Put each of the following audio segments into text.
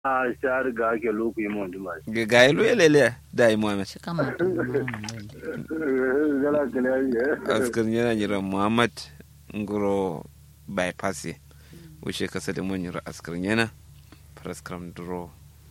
a shar ga ke loku yi mon dima ga ga ilu elele da yi muhammad shi kan mutum gala kala ye askar yana jira muhammad ngoro bypass wuce kasa da mun jira askar yana praskram duro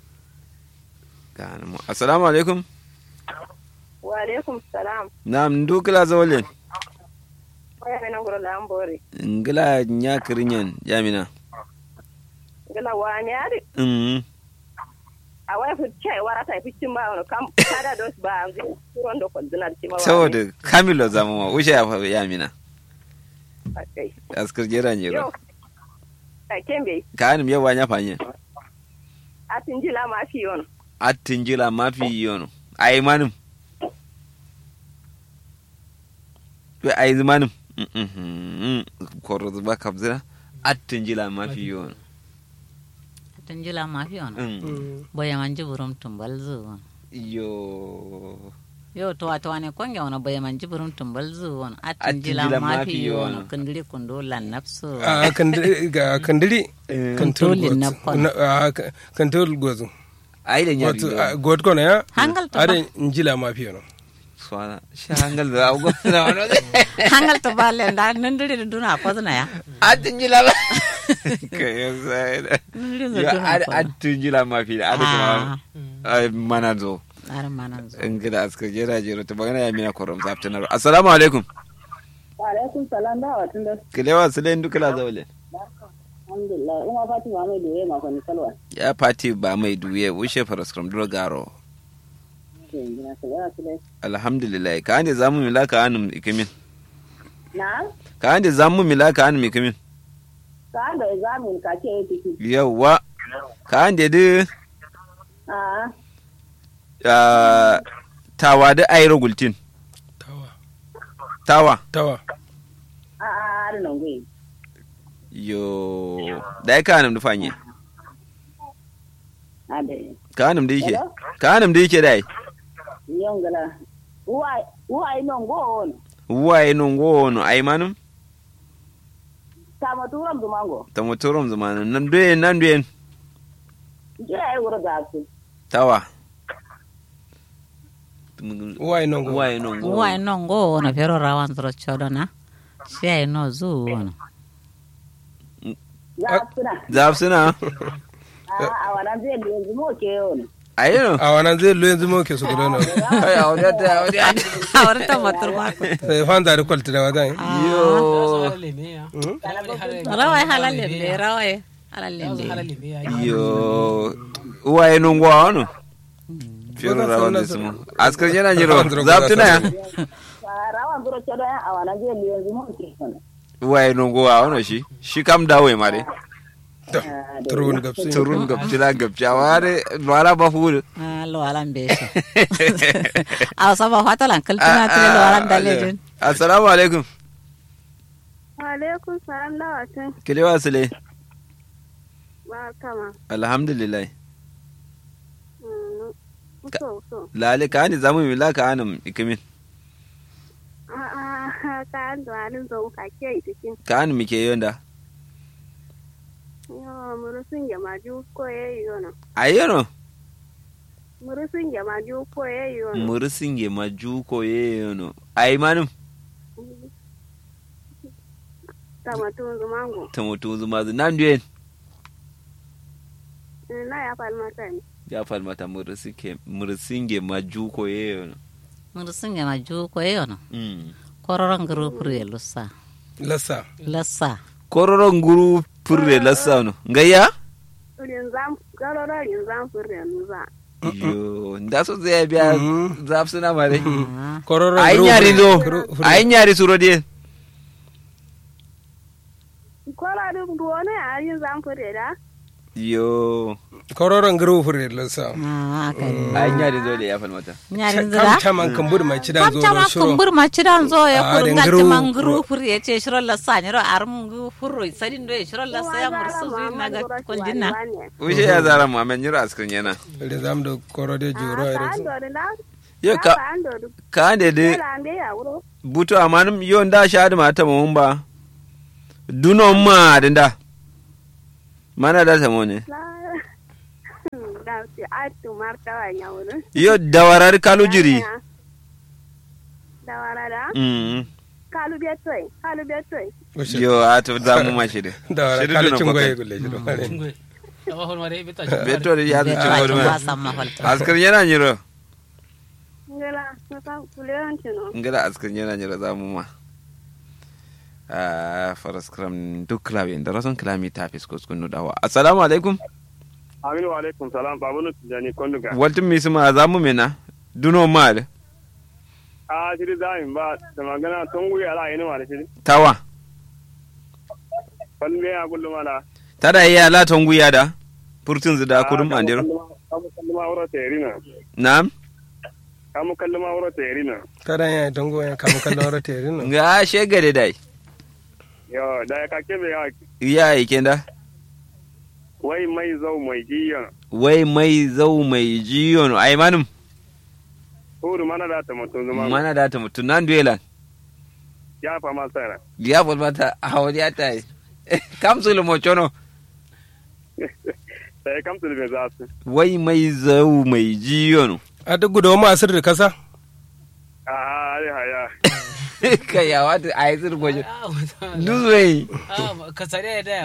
ga mu assalamu alaikum wa alaikum salam na'am ndukila zawlen waya mena ngoro la ambore ngila nya kirinyan jamina gala wa nyaari mm a waya fu chai wara ta fi cin ba wono kam kada dos ba ngi turon do ko dinar ci ma wa saboda kamilo zama ma wuce ya fa yamina okay askar jira yo jira ka kembe ka anim yawa nya fanye atin jila ma fi yono attin jila mafi yono ai manum be ai manum korro zuba kabzira attin jila mafi yono tun jila ma fi wani Mm. boya man jiburum tumbal zu wani yo yo to wato wani konge wani boya man jiburum tumbal zu wani Atin atin jila jila ma ma fi fi wani wani. kundiri kundo lan nafsu a kandiri ga kandiri kantor Kantolin na kwan. kantor gozu ai da nyari wato yo a, god kono ya Hangal to are njila ma fi no swana shi hangal da abu na wani hangal to balle da nandiri da duna kwazna ya attin jila ba ka yasa nandiri da yo duna kwazna attin jila mafi da adu kuma ai mana zo tsarin manan zo in gida askar jira jira ta magana ya mina korom zaftinar assalamu alaikum wa alaikum salam da wa tun da kilewa su len dukula zaule alhamdulillah ina fatima mai doye ma kwani salwa ya fati ba mai duye wuce faraskram duro garo ke gina ta ya su dai alhamdulillah ka ande zamu mila ka anum ikimin na ka ande zamu mila ka anum ikimin ka da examin ka ke yi tiki yawa ka ande de a ah, tawa da ayro gultin tawa tawa tawa a a da nan gwe yo dai ka anum dufanye a da ka anum da yake Hello? ka anum da yake dai yon gala uwa uwa ino ngo on waye non gono ay manum ta ma turam du mango ta motorom zamanin nan duyen nan duyen je ai wuro ga su tawa wai non go waye non gono wa no ngo wani fero rawan zuro chodo na shi ai no zu wani ya suna zaf suna a a wannan zai da yanzu mo ke yon ayo a wannan zai lo yanzu mo ke su gudu no ay awdata awdata a wani tabbatar ba ku sai fan da kwalta da wadan yo rawai halalle le rawai halalle le yo uwaye non gwa wano fiyo rawan da sumo askar yana jiro zaftuna ya rawan zuro ce don a wannan zai da yanzu mo ke yon uwaye non gwa wano shi shi kam dawo ma de turun gabsi turun gabjila gabja ware wala ba fu Ah, lo alan be shi a saba fata lan kaltuna tele lo alan dalejin assalamu alaikum alaikum salam lawatin kile wasile ba kama alhamdulillah so so lale ka ni zamu mi la ka anam ikimin a a ka an da halin zo ka ke yi cikin ka anam ke yonda yo murusun ya maju ko yayi yono ayono murusun ya maju ko yayi yono murisinge majuko yeyono ay manum ta matun zumango tamutu zuma nan duyen na ya falmata ne ya falmata murisinge murisinge majuko yeyono mun sun yana ju ko yono mm. kororon guru pure lussa lassa lassa kororon guru purre lassano ngayya rinzam garoro rinzam furre nuza yo nda so zai biya zaf suna mare Ah, kororo ay nyari do ay nyari suro die kola dum duwane a rinzam furre da yo kororon garo fure lassa ah kai ay nyari do le ya falmata nyarin kam zira chaman kan bud mai cidan zo kam do ma shiro kumbur ma cidan zo ya Ah, kurun den ga guru- man guru pure ya ce shiro lassa ne ro arum gu furro sadin do ya shiro lassa ya mursu zuin na ga konjinna wuce ya zara mu amen nyiro askan yana da zam da korode juro ka ire ando da yo ka ando du ka ande de kola ande ya wuro buto amanum yo nda shadi mata mun ba duno ma dinda mana da ta mo ne na marti atu martawa nyawuru yo dawarar kalu jiri dawarada Mm. kalu betoy kalu betoy Ushe. yo a to za mu ma shiri da wara Shiri kala duna cin bakai. goye gulle jiro hare Ngwe. Awa hon mare beta. beto da ya zuci Ba wani ba ma san maholta askar yana nyiro ngela naka kuleon chino ngada askar yana nyiro za mu ma a faras kram duk klabi da rason klami ta fisko skunu dawa assalamu alaikum aminu wa alaikum salam babunu tijani konduga waltin mi suma za mu mena duno mal a shiri zamin ba da magana tun wuya ala yin ma da shiri tawa falle ya kullu mala tada iya la tonguya da furtun zida kudum andiro kamu kallu ma wuro terina na'am kamu kallu ma wuro terina kada ya tango ya kamu kallon rata yari no ga shegade dai yo da ka kebe ya iya ikenda wai mai zau mai jiyan wai mai zau mai jiyon ai manum hudu mana da ta mutum zuma mana da ta mutun nan duelan ya fa ma sara ya bol mata hawari ata kamsul mo chono sai kam tu be za su wai mai zau mai jiyon a duk gudu ma asir da kasa a ai haya kai ya wata ai zir gojo duzwai Ah, ka sare da.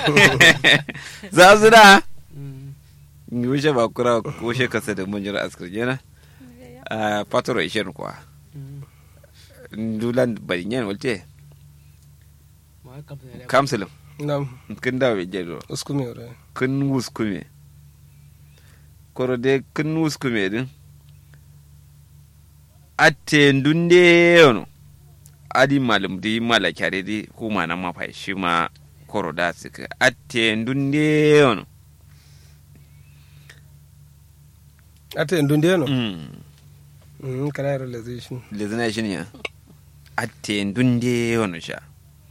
za su da wuce ba kura wuce kasa da mun jira askar jena a patoro ishen kuwa dulan barinyan walte kamsulum na kin dawo jelo uskumi ore kin wuskume koro de kin wuskume din atte ndunde yono adi malum di mala kyare di kuma na mafa shi ma koro da suka atte ndunde yono ata indun de no mm mm kana yaro lazishin lezina shi ne atte ndunde yono sha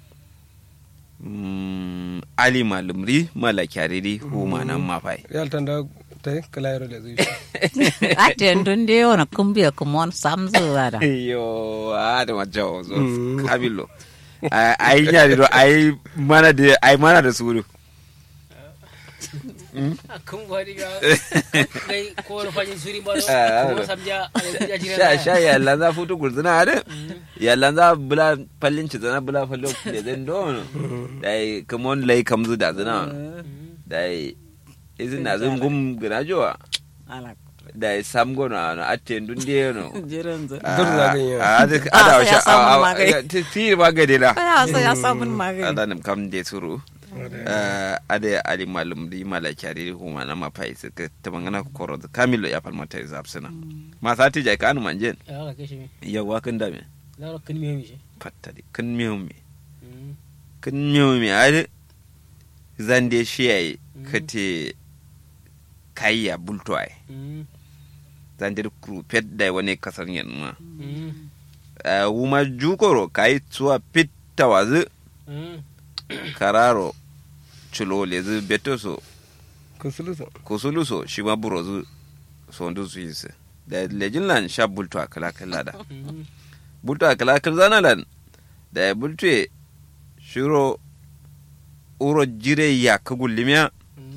mm ali malum ri mala kyare di kuma na mafa real tanda tai kala yaro lazishin aten dun de wona kumbiya kumon samzu wada yo ada majawo zo Mm. kabilo ai nyari do ai mana da ai mana da suru Kun gwadi ga. Dai ko na fajin suri ba. Ah, Ko samja ya jira. sha sha ya lanza futu gurzuna ada ya lanza bula fallin ci zana bula fallo da zan dono dai kamon lai kamzu da zana dai izin na zan gum ginajowa ala dai sam gona na atte dunde no jiran zu Dur zagayen yau. a ada Ah, ada sai ya samu magani. ti magade la ya sa ya samun magani ada nam kam de suru uh, ade ali malum di mala kyari huma na mapai suka ta mangana koro kamilo ya falmata ya zapsina ma sati jai kanu manjen Ya ka kishi me. yawa kan dame La ro kun me mi shi. fatta di kan miyo me kan miyo me ade zande shi yayi kate kayya bulto ai zande da kru pet dai wani kasar yan ma uh, wuma jukoro kai tsuwa pitta wazu kararo chulo lezu betoso kusulusa kusuluso shi ma burozu sondu su yi su da lejin lan sha bultu a kala kala da bultu a kala kala zana lan da ya bultu e shiro uro jire ya ka gullimiya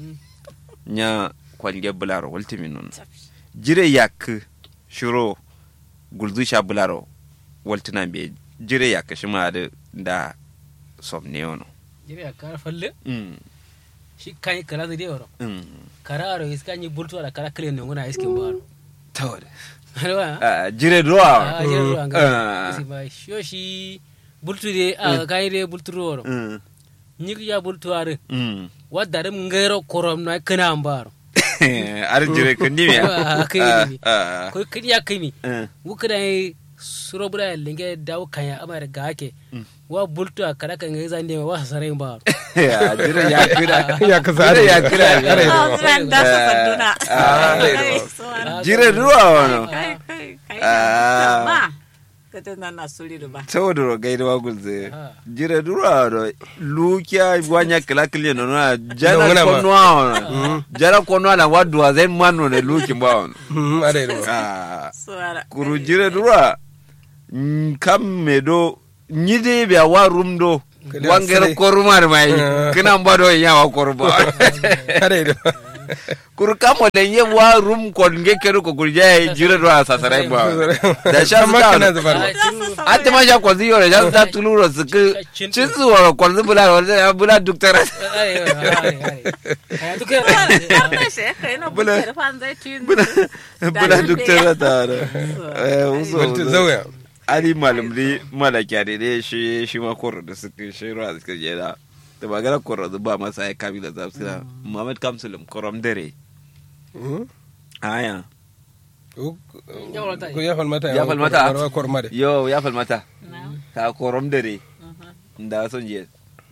nya kwalge bularo waltimi nun jire ya ka shiro gulzu sha bularo waltina be jire ya ka shi ma da da somne wono Jira ya kara falle. mm Shi kan yi kara zai waro. mm Kara aro iska ni bultu ala kara kale ne ngona iskin baro. tawada Alwa. Ah, jire ruwa Ah, jira ruwa Ah. ga. Isi ba sho shi bultu de a kai de bultu waro. Mm. Nyik ya bultu are. Mm. Wadda rim ngero korom na kana ambaro. ar jire ko ndimi Ah, kai ne. ah Ko kidi ya kai mi. ah Wuka da suro bura linge dawo kanya amara ga ake. Wa bultu a kada kan zan de wa sarai baro. ah, jire ya kira ya kasa jire ya kira Are Ah, do. ziran da su sanduna Ah, Ai, ah, suwan. jire ruwa wono kai kai kai Ah. ba ka tana na suri da ba tawdoro gaida wa gulze Ah. jire ruwa wono lukia wanya kila kile no na jana Ndongona ba. konwa wono jana konwa na wadu wa zen mano ne luki ba wono Mm, are do. ah suwara kuru jire ruwa mm, kam medo nyide be wa rumdo Kali wangere asire. korumar mai Ah. kina mbado ya wa korba Are do. kur kamo da ye wa rum kon ge keru ko kurja ye jira do asasara ba da sha Amma su kana ta zubar ate ma sha ko ziyo da ta tuluro su ku Cin- cin su wa ko zu bula wa ya bula duktara Ai, ai, ai, ai. Ai, duk yana- Bula- bula fanzai tun bula bula duktara ta da eh uso Wata uso. zauya ali malam dai malaka da dai shi shi ma koro da suka shi ruwa suka je da da magana koro da ba masa ya kabila za su da Muhammad Kamsulum korom dare Mhm. aya Ko- Ya falmata. ko ya falmata Ya falmata? Warwa korma de yo ya falmata ka korom dare da son je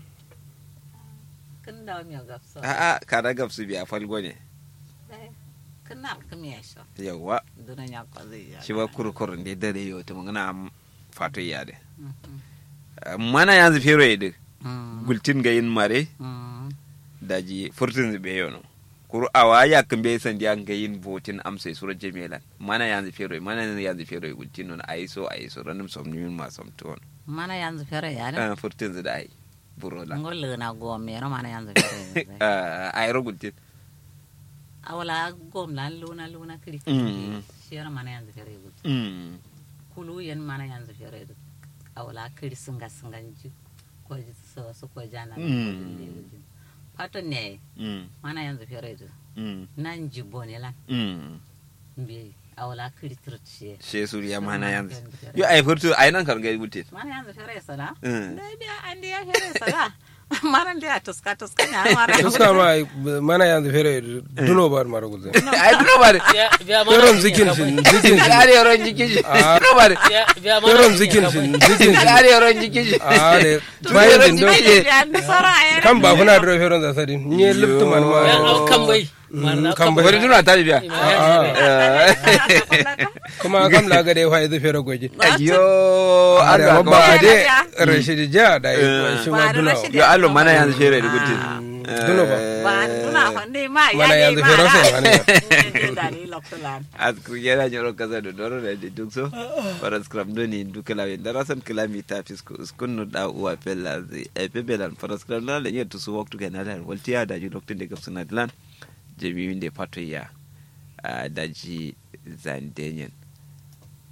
kan da mi gafsa a a ka da gafsu biya falgo ne kan na kan mi yasha yawa dunan ya ko zai ya shi ba kurkurin da dare yau ta magana fato ya de mana yanzu fero ya duk gultin ga yin mare daji furtun zube yono kuru awa ya kan bai san diyan ga yin votin amsa sura jamilan mana yanzu fero mana yanzu fero gultin non ayi so ayi so ranum som nimin ma som ton mana yanzu fere ya ne ah furtun zube ai burola ngol na gom me ro mana yanzu fere ah ayi ro gultin awala gom lan luna luna kiri Mm. shi ro mana yanzu fere gud mm kulu yen mana yanzu fere gud awala kiri singa singa ji ko ji so so ko jana Mm. pato ne mm mana yanzu fere gud mm nan ji bone lan mm mbi awala kiri turtiye she suriya mana yanzu yo ai furtu ai nan kan ga gultin mana yanzu fere sala Mm. dai biya an dia fere sala mana dia tuska tuska nya mara Tuska ma mana yanzu fere duno ba mara guzin ai duno bare Biya- biya mana- Feron zikin shi zikin shi kare yaron jikin shi Ah. duno bare Biya- biya mana- Feron zikin shi zikin shi kare yaron jikin shi a de Tun bayan yaron din don jikin shi. Yan sara ayar. kan ba kuna da feron da sadi ni liftu man ma Ya, au, kan bai. Mana kan kan bai. bai. bari duna ta biya kuma kam la ga de fa idu fere goji yo are Allah amma ba ba de rashidi ja da Eh. shi Ba ma da duna Rashidi. yo Allah mana yanzu shere da gutin Duno ba. Ba duna honde ma ya Mana dai yanzu ma fero ra. sai wani Ne dare loktolan. asku yana nyoro kaza do doro da de duk so para scrum do ni duk la wen dara san kilami ta fisku skun no da uwa pella zi e pebelan para scrum na le yetu su waktu ga na dan walti ya da ji loktin de gapsuna dilan jemi winde pato ya ah, da ji zandenyen